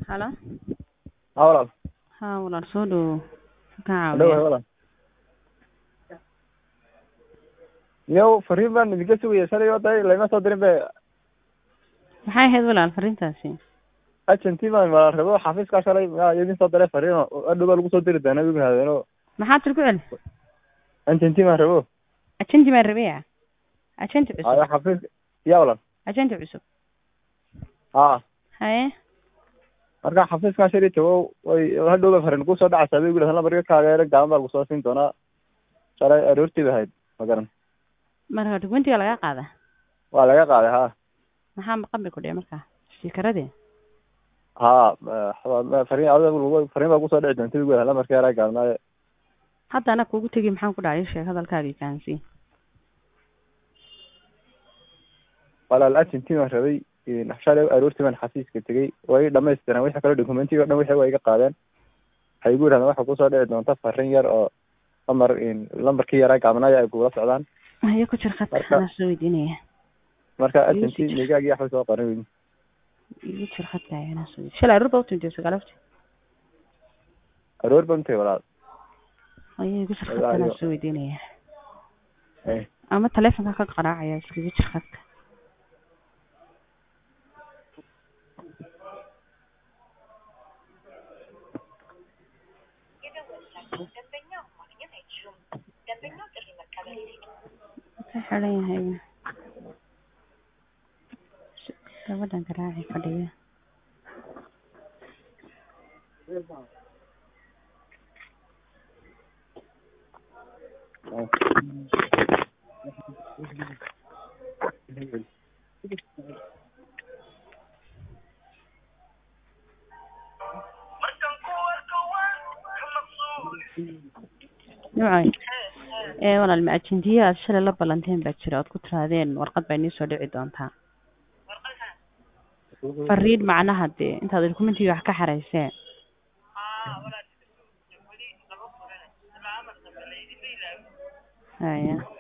Halo? Haa walaal. Haa walaal soo dhawow. Maxaan Dhawahay caawiyaa? walaal. Yow fariin baan idinka sugaya shalay oo day lama soo dirin be Maxay ahayd walaal fariintaasi? agentii baan walaal rabo xafiiska shalay yaa idin soo diray fariin oo hadhow baa lagu soo diri doonaa igu yidhahdeen oo Maxaad tiri ku celi? agentii baan rabo Ajanti baan rabaya. Ajanti cusub. aya xafiiska yaa walaal Ajanti cusub. haa Haye? marka xafiiskan shalay tago way hadhow ba fariin kusoo dhacaysaa bay igu yidhahdeen lambarka kaageera gaaban baa lagu soo siin doonaa shalay aroortii bay ahayd ma garan Marka dukumentiga laga qaada. waa laga qaaday haa Maxaa maqan bay ku dhici markaa? Shikaradii. haa eh, fariin adiga lagu fariin baa kusoo dhici doonta igu yidhahdeen lambarka yaraa gaabnaaye Hadda ana kuugu tegi maxaan ku dhacay sheeg hadalkaagii fahansiin. walaal agentii baan rabay in shalay aroortii baan xafiiska tegey way dhamaystiran wixii kale documentiga o dhan wixii way iga qaadeen waxay igu yidhahdeen waxa kusoo dhici doonta fariin yar oo lambar in lambarkii yaraa gaabnaaya ay kugula socdaan Haye ku jir khadka Marka- anaa soo weydiinaya. marka Iyo agentii si- migaagii waxbay soo qarin weydi Igu jir khadka anaa soo weydiinaya. Shalay aroor baa u timid sagaalafti. aroor baan utay walaal Haye igu jir Ayaa, khadka anaa iyo- soo weydiinaya. Eh, Ama taleefanka ka qaraacaya iskaga jir khadka. Wuxuu xiran yahay. Gabadhan garaaci fadhiya. Nuucay. Ee walaal ma ajendiya aad shalay la ballanteen baa jira ood ku tirahdeen warqad baa inii soo dhici doontaa. Fariin macnaha dee intaad dokumentiga wax ka xarayseen. Haya.